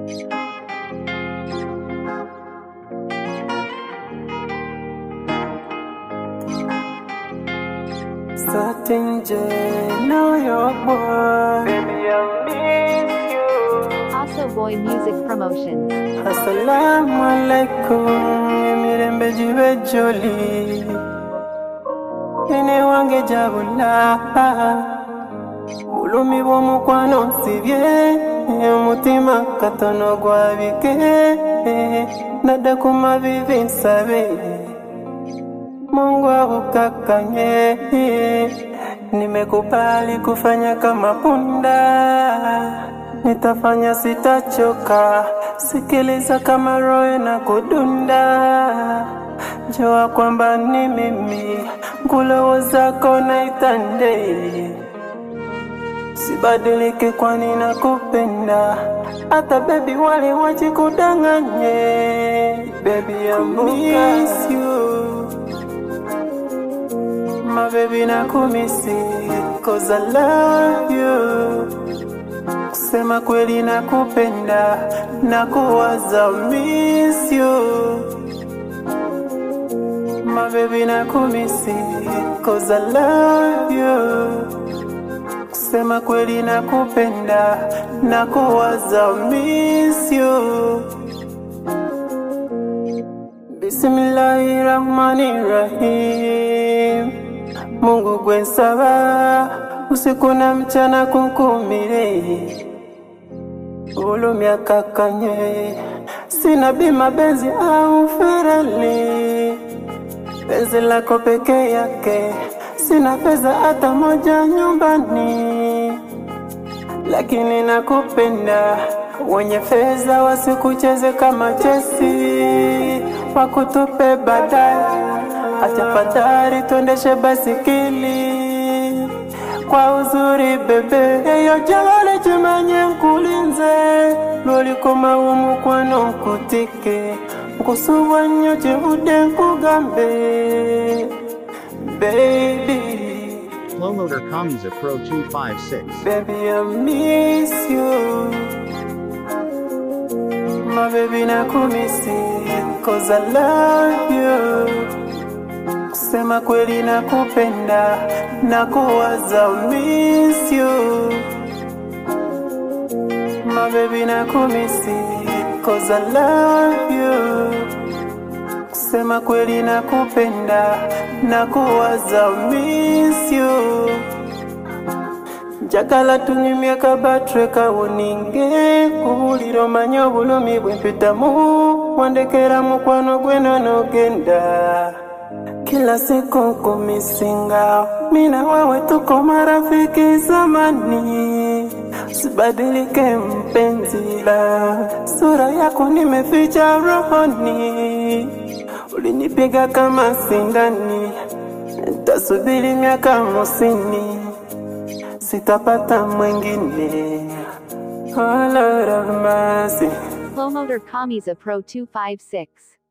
Certain J, know your boy. Baby, I miss you. Also Boy Music Promotions. Assalamu alaikum, emirembe jibe joli. Ene wange jabula. Bulumi bw'omukwano nsibye, omutima katono gwabike. Nadda ku mavivi nsabe. Mungu akukakanye, nimekubali kufanya kama punda, nitafanya sitachoka, sikiliza kama roho na kudunda, jua kwamba ni mimi, ngulowo zako naitande, sibadilike kwani nakupenda, hata bebi wale wachikudanganye, baby I miss you My baby nakumisi cause I love you Kusema kweli nakupenda na kuwaza miss you My baby nakumisi cause I love you Kusema kweli nakupenda na kuwaza miss you Bismillahirrahmanirrahim Mungu gwensaba usiku na mchana kunkumire ulumya kakanye sina bima benzi au ferali penzi lako peke yake sina pesa hata moja nyumbani lakini nakupenda wenye fedha wasikucheze kama chesi wakutupe baadaye acha fadhali tuendeshe basikili kwa uzuri bebe eyo jalale chimanye nkulinze lolikoma umukwano nkutike nkusubwa nnyo kivude nkugambe baby Flowloader Kamiza Pro 256. Baby, I miss you. My baby, nakumisi cause I love you. Kusema kweli nakupenda na kuwaza miss you. My baby, nakumisi cause I love you. Kusema kweli nakupenda na kuwaza miss you. njagala tunyumye kabatre kawoninge kubulira omanye obulumi bwempitamu wandekera mukwano gwena nogenda kila siku nkumisinga mina wewe tuko marafiki zamani sibadilike mpenzi la sura yako nimeficha rohoni ulinipiga kama sindani tasubiri miaka hamsini sitapata mwingine. Oh Lord of mercy. Flowloader Kamiza Pro 256.